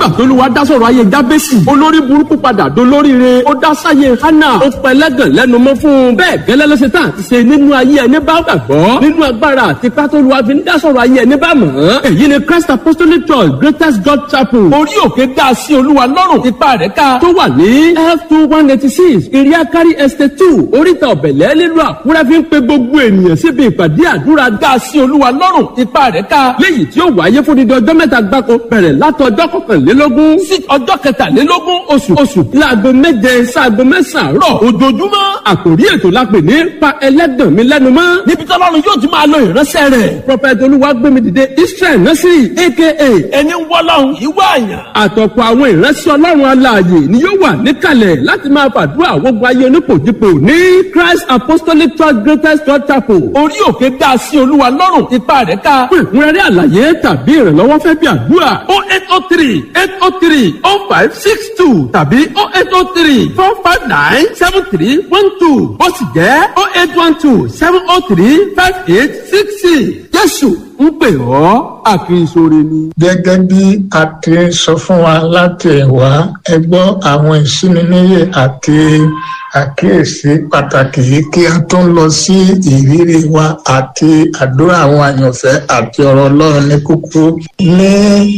tólúwa dá sọ̀rọ̀ ayé jábẹ́sì olórí burúkú padà dolóríire ó dá sáyé hánà ó pẹlẹ́gàn lẹ́nu mọ́ fún un bẹ́ẹ̀ gẹ́lẹ́ ló ṣe tán àti ṣe nínú ayé ẹni bá gbàgbọ́ nínú agbára àti pátólúwa fi ń dá sọ̀rọ̀ ayé ẹni bá mọ̀ ọ́n èyí ni Christ Apostolic Church Greatest God Chapel orí òkè dá sí olúwa lọ́rùn ipa rẹ̀ ká tó wà ní f two one eighty six iriakari estate two oríta ọ̀bẹ̀lẹ̀ nílùú àkúrẹ́ fi ń pe gbogbo ènìyàn síbi ìpàdé àdúrà dá sí olúwa lọ́rùn ipa rẹ̀ ká léyìí tí ó wáyé fún dídí ọjọ́ mẹ́ta gbáko bẹ̀rẹ̀ látọjọ́ kọkànlélógún sí ọjọ́ kẹtàlélógún oṣù oṣù láago méje sáago mẹ́sàn-án rọ̀ ojoojúmọ́ àkòrí ètò la pè ní pa ẹlẹ́gàn mi lẹ́nu mọ́ níbi tí ọlọ́run yóò ti máa lo ìránṣẹ́ rẹ̀ prọfẹ̀tì olúwagbémi dìde israel nursery aka ẹni wọ́lọ́run ìwọ àyàn àtọ̀pọ̀ àwọn ìránṣẹ́ ọlọ́run alààyè ni yóò wà níkàlẹ̀ láti máa fàdúrà gbogbo ayé onípòjìpò ní christ apostolic church greatest church chapel orí òkè dá sí olúwa lọ́rùn ipa rẹ̀ ká fún ìkúnrẹ́rẹ́ àlàyé tàbí ìrànlọ́wọ́ fẹ́ bí àdúrà o eight o three eight o three o five six two tàbí o eight o three four five nine seven three one two ó sì jẹ́ o eight one two seven o three five eight six six jésù ń pè ọ́ àkínsóre ni. gẹ́gẹ́ bí a ti sọ fún wa láti ẹ̀wá ẹ gbọ́ àwọn ìsúniníyè àti àkíyèsí pàtàkì yìí kí a tó ń lọ sí ìrírí wa àti àdúrà àwọn àyànfẹ́ àti ọ̀rọ̀ ọlọ́run ní kúkú ní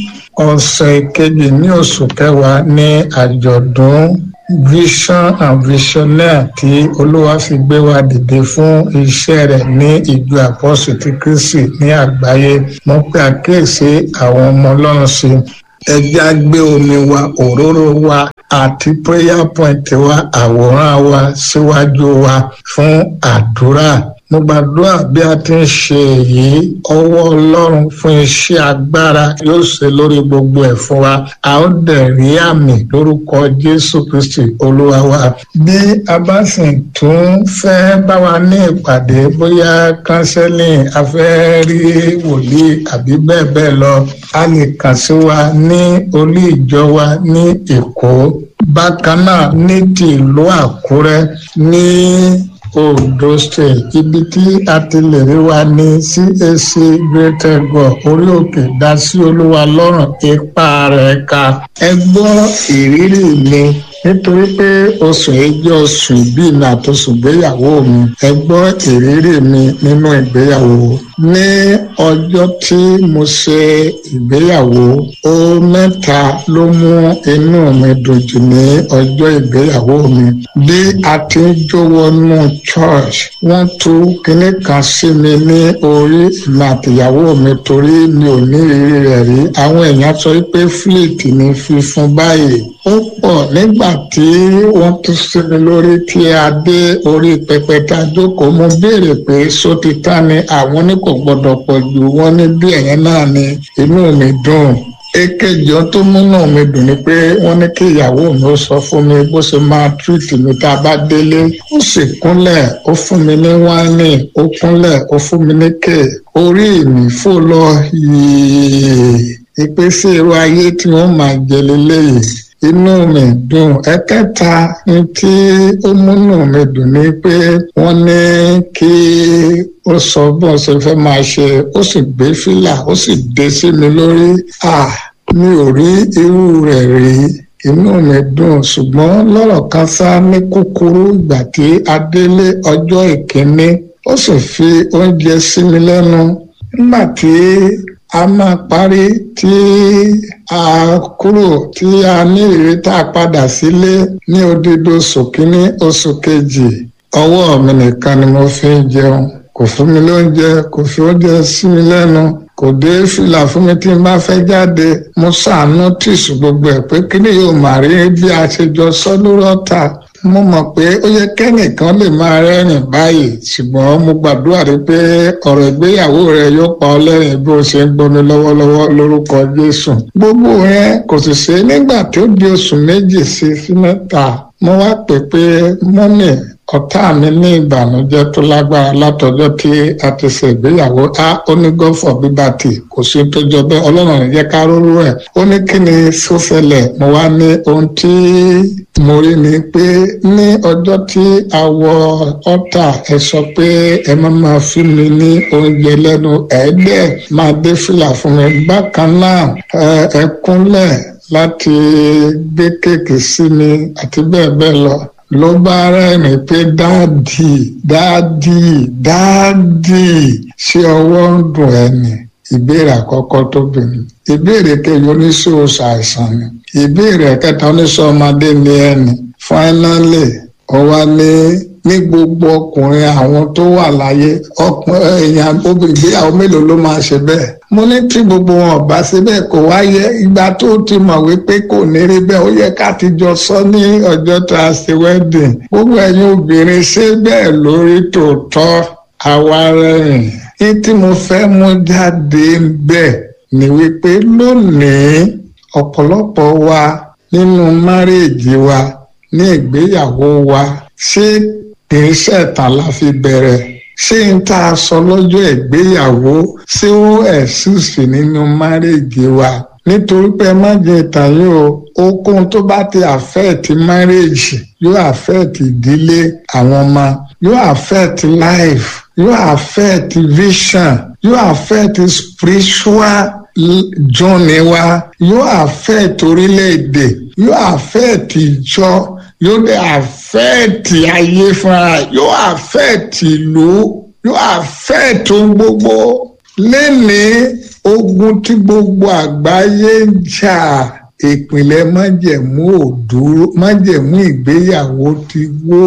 ọ̀sẹ̀ kejì ní oṣù kẹwàá ní àjọ̀dún vision and visionaire tí olúwa fi gbé wa dìde fún iṣẹ́ rẹ̀ ní ìjọ àpọ́sù ti kristi ní àgbáyé mo pe àkíyèsí àwọn ọmọ ọlọ́run sí ẹja gbé omi wa òróró wa àti prayer point wa àwòrán wa síwájú wa fún àdúrà mo gbàdúrà bí a ti ń ṣe èyí ọwọ́ ọlọ́run fún iṣẹ́ agbára yóò ṣe lórí gbogbo ẹ̀ fún wa a ó dẹ̀ rí àmì lórúkọ jésù kristi olúwa wa bí a bá sì tún fẹ́ bá wa ní ìpàdé bóyá kánsẹ́lìn a fẹ́ rí wòlíì àbí bẹ́ẹ̀ bẹ́ẹ̀ lọ a lè kàn sí wa ní olú ìjọ wa ní èkó bákan náà ní ti ìlú àkúrẹ́ ní ondo state ibi tí a ti lè rí wa ní cac greater god orí òkè dá sí olúwa lọ́rùn ipa rẹ̀ ka ẹ gbọ́ ìrírí mi nítorí pé oṣù yìí jẹ́ oṣù ìbí mi àtòṣù ìgbéyàwó mi ẹ gbọ́ ìrírí mi nínú ìgbéyàwó ní ọjọ́ tí mo ṣe ìgbéyàwó ó mẹ́ta ló mú inú mi dùn jù ní ọjọ́ ìgbéyàwó mi bí a ti ń jó wọnú church wọ́n tú kinní kan sí mi ní orí ìmọ̀ àtìyàwó mi torí mi ò ní ìrírí rẹ̀ rí àwọn èèyàn sọ pé fleet ní fífún báyìí ó pọ̀ nígbà tí wọ́n tún sí mi lórí tí a dé orí pẹpẹ tá a jókòó mo béèrè pé sótítà ni àwọn ní kò gbọdọ̀ pọ̀ jù wọ́n ní bí ẹ̀yẹn náà ni inú mi dùn èkejì ohun tó múnú mi dùn ni pé wọ́n ní kí ìyàwó mi ó sọ fún mi bó ṣe máa túwìtì mi tá a bá délé ó sì kúnlẹ̀ ó fún mi ní wáìnì ó kúnlẹ̀ ó fún mi ní kéè orí mi fò lọ yìí ìpèsè irú ayé tí wọ́n máa jẹ lélẹ́yìí inú mi dùn ẹ̀kẹta ní tí ó múnú mi dùn ni pé wọ́n ní kí ó sọ bọ́n ṣe fẹ́ máa ṣe ó sì gbé fìlà ó sì dé sí mi lórí à mi ò rí irú rẹ̀ rí inú mi dùn ṣùgbọ́n lọ́rọ̀ kan sá ní kúkúrú ìgbà tí a délé ọjọ́ ìkíní ó sì fi oúnjẹ sí mi lẹ́nu nígbà tí a máa parí tí a kúrò tí a ní ìrírí tá a padà sílé ní odidi oṣù kínní oṣù kejì ọwọ́ mi nìkan ni mo fi ń jẹun kò fún mi lóúnjẹ kò fi oúnjẹ sí mi lẹ́nu kò dé fìlà fún mi tí n bá fẹ́ jáde mo ṣàánú tìṣù gbogbo ẹ̀ pé kí ni yóò máa rí bí a ṣe jọ sọ lórí ọ̀tá mo mọ̀ pé ó yẹ kẹ́nìkan lè máa rẹ́rìn báyìí ṣùgbọ́n mo gbàdúrà rí pé ọ̀rọ̀ ìgbéyàwó rẹ yóò pa ọ́ lẹ́rìn bí o ṣe ń gbómi lọ́wọ́lọ́wọ́ lórúkọ Jésù gbogbo yẹn kò sì ṣe nígbà tó di oṣù méjì sí sí mẹ́ta mo wá pè pé mọ́mì ọ̀tá mi ní ìbànújẹ́ tó lágbára látọjọ́ tí a ti ṣe ìgbéyàwó a ó ní gọ́fọ̀ bíbàtì kò sí tó jọ bẹ́ẹ̀ ọlọ́run ní jẹ́ ká róró ẹ̀ ó ní kí ni sọ́sẹ̀lẹ̀ mo wá ní ohun tí mo rí ni pé ní ọjọ́ tí a wọ ọ́tà ẹ sọ pé ẹ má máa fún mi ní oúnjẹ lẹ́nu ẹ̀ẹ́dẹ̀ máa dé fìlà fún mi bákan náà ẹ kúnlẹ̀ láti gbé kéèkì sí mi àti bẹ́ẹ̀ bẹ́ẹ̀ lọ ló bá rẹ́rìn pé dáàdì dáàdì dáàdì ṣé ọwọ́ ń dùn ẹ́ ni ìbéèrè àkọ́kọ́ tó bìnrin ìbéèrè kejì oníṣòwò ṣàìsàn ni ìbéèrè kẹta oníṣòwò ọmọdé ni ẹni fáínálì ọwá ní ní gbogbo ọkùnrin àwọn tó wà láyé ọkùnrin èèyàn ìgbéyàwó mélòó ló máa ṣe bẹ́ẹ̀ mo ní tí gbogbo wọn ọba ṣe bẹ́ẹ̀ kò wáyé ìgbà tó ti mọ̀ wípé kò ní rí bẹ́ẹ̀ ó yẹ ká ti jọ sọ ní ọjọ́ tá a ṣe wedding gbogbo ẹ̀yin obìnrin ṣe bẹ́ẹ̀ lórí tòótọ́ àwa rẹ̀yìn ní tí mo fẹ́ mú jáde bẹ́ẹ̀ ni wípé lónìí ọ̀pọ̀lọpọ̀ wa nínú márèèjì wa ní ìgbéyàwó wa ṣé kìí ṣẹ̀tàn la fi bẹ̀rẹ̀ ṣé n tá a sọ lọ́jọ́ ìgbéyàwó ṣé ó ẹ̀sùsì nínú márèèjì wa nítorí pé má jẹ ìtàn yìí o okun tó bá ti àfẹ́ẹ̀tì márèèjì yóò àfẹ́ẹ̀tì ìdílé àwọn ọmọ yóò àfẹ́ẹ̀tì life yóò affect vision yóò affect spiritual journey wa yóò affect orílẹ̀-èdè yóò affect ìjọ yóò dé affect ayé fúnra yóò affect ìlú yóò affect ohun gbogbo lẹ́nìí ogun tí gbogbo àgbáyé ń jà ìpìlẹ̀ májẹ̀mú òdúró májẹ̀mú ìgbéyàwó ti wó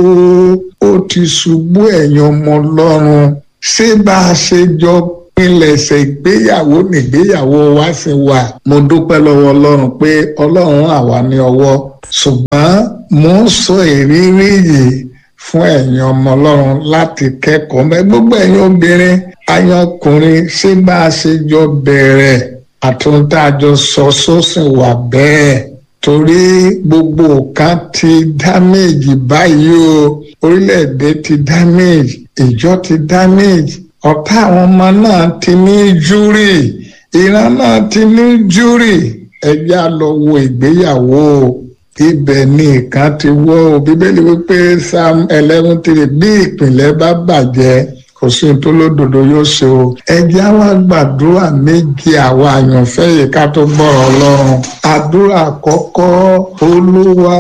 ó ti ṣubú ẹ̀yàn ọmọ ọlọ́run ṣé bá a ṣe jọ pinlẹ̀ṣẹ̀ ìgbéyàwó nìgbéyàwó wa sì wà mo dúpẹ́ lọ́wọ́ ọlọ́run pé ọlọ́run àwa ní ọwọ́ ṣùgbọ́n mo ń sọ ìrírí yìí fún ẹ̀yin ọmọ ọlọ́run láti kẹ́kọ̀ọ́ mẹ́ gbogbo ẹ̀yin obìnrin ayọkùnrin ṣé bá a ṣe jọ bẹ̀rẹ̀ àtúntájọ sọ sósìn wà bẹ́ẹ̀ torí gbogbo nǹkan ti damage báyìí o orílẹ̀-èdè ti damage ìjọ ti damage ọ̀tá àwọn ọmọ náà ti ní júrì ìran náà ti ní júrì ẹjẹ́ á lọ wo ìgbéyàwó ibẹ̀ ni nǹkan ti wọ́ o bíbélì wípé psalm eleven three bí ìpìlẹ̀ bá bàjẹ́ kò sí tó lódodo yóò ṣe o ẹjẹ́ á wá gbàdúrà méje àwa àyànfẹ́ yìí ká tó gbọ́rọ̀ ọlọ́run àdúrà àkọ́kọ́ olúwa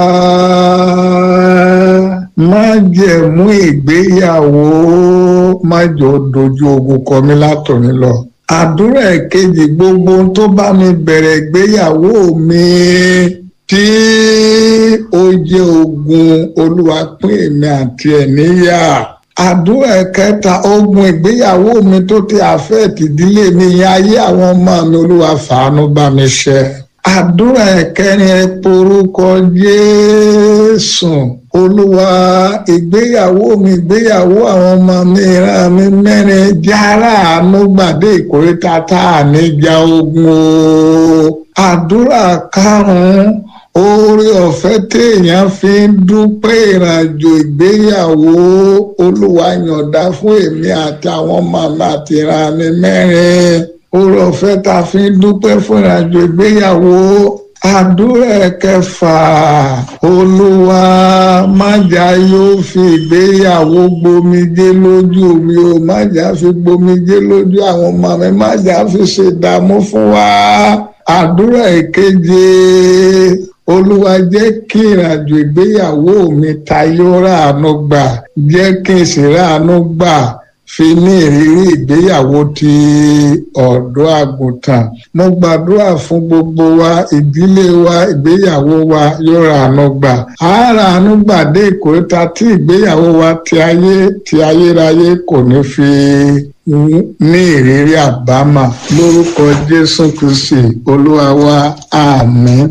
má jẹ̀mú ìgbéyàwó má jọ dojú ogun kọ mí látòní lọ àdúrà ẹ̀kejì gbogbo tó bá mi bẹ̀rẹ̀ ìgbéyàwó mi tí ó jẹ́ ogun olúwa pín èmi àti ẹ̀ níyà àdúrà ẹ̀kẹta ogun ìgbéyàwó mi tó ti àfẹ́ẹ̀tì ìdílé mi yẹn ayé àwọn ọmọ mi olúwa fàánú bá mi ṣe àdúrà ẹ̀kẹrin ẹ porúkọ jésù olúwa ìgbéyàwó mi ìgbéyàwó àwọn ọmọ mi ìran mi mẹ́rin jára àánú gbàdé ìkórìtà tá a níjà ogun o àdúrà karùn-ún oore ọ̀fẹ́ téèyàn fi ń dúpẹ́ ìrìnàjò ìgbéyàwó olúwa yọ̀ǹda fún èmi àti àwọn ọmọ mi àti ìran mi mẹ́rin oore ọ̀fẹ́ tá a fi ń dúpẹ́ fún ìrìnàjò ìgbéyàwó àdúrà kẹfà olúwa májà yóò fi ìgbéyàwó gbomijé lójú mi o májà fi gbomijé lójú àwọn ọmọ mi májà fi ṣèdààmú fún wa àdúrà ìkeje olúwa jẹ́ kí ìrìnàjò ìgbéyàwó mi tayọ ráàánú gbà jẹ́ kí n sì ráàánú gbà fi ní ìrírí ìgbéyàwó ti ọ̀dọ́ àgùntàn mo gbàdúrà fún gbogbo wa ìdílé wa ìgbéyàwó wa yóò ráàánú gbà á ráàánú gbà dé ìkórìtà tí ìgbéyàwó wa ti ayé ti ayérayé kò ní fi ní ìrírí àbámà lórúkọ jésù kristi olúwa wa àmín.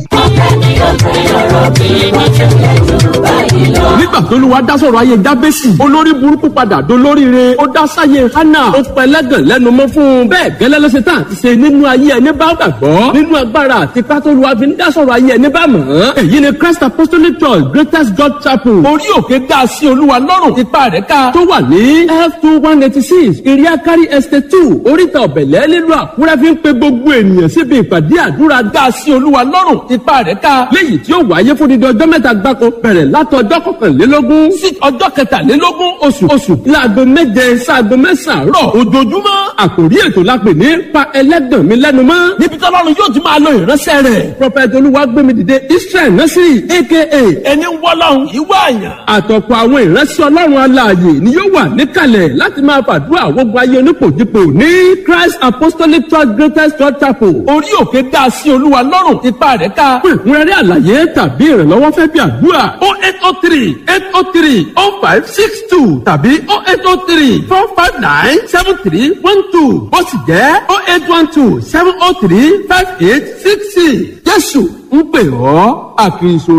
nígbà tó lù wá dá sọ̀rọ̀ ayé jábẹ́sì olórí burúkú padà dolóríire ó dá sáyé hánà ó pẹlẹ́gàn lẹ́nu mọ́ fún un bẹ́ẹ̀ gẹ́lẹ́ ló ṣe tán àti ṣe nínú ayé ẹni bá gbàgbọ́ nínú agbára àti pátólù wa fi ń dá sọ̀rọ̀ ayé ẹni bá mọ̀ ọ́n èyí ni christ apostolic church greatest god chapel orí òkè dá sí olúwa lọ́rùn ipa rẹ̀ ká tó wà ní f two one eighty six iriaga zakari estate two oríta ọ̀bẹ̀lẹ̀ nílùú àkúrẹ́ fi ń pe gbogbo ènìyàn síbi ìpàdé àdúrà dá sí olúwa lọ́rùn ipa rẹ̀ ká léyìí tí ó wáyé fún dídí ọjọ́ mẹ́ta gbáko bẹ̀rẹ̀ látọjọ́ kọkànlélógún sí ọjọ́ kẹtàlélógún oṣù oṣù láago méje sáago mẹ́sàn-án rọ̀ ojoojúmọ́ àkòrí ètò la pè ní pa ẹlẹ́gàn mi lẹ́nu mọ́ níbi tí ọlọ́run yóò ti máa lo ìránṣẹ́ rẹ̀ prọfẹ̀tì olúwagbémi dìde israel násìrì aka ẹni wọ́lọ́run ìwọ àyàn àtọ̀pọ̀ àwọn ìránṣẹ́ ọlọ́run alààyè ni yóò wà níkàlẹ̀ láti máa fàdúrà gbogbo ayé onípòjìpò ní christ apostolic church greatest church chapel orí òkè dá sí olúwa lọ́rùn ipa rẹ̀ ká fún ìkúnrẹ́rẹ́ àlàyé tàbí ìrànlọ́wọ́ fẹ́ bí àdúrà o eight o three eight o three o five six two tàbí o eight o three four five nine seven three one two ó sì jẹ́ o eight one two seven o three five eight six six jésù ń pè ọ́ àkìsọ.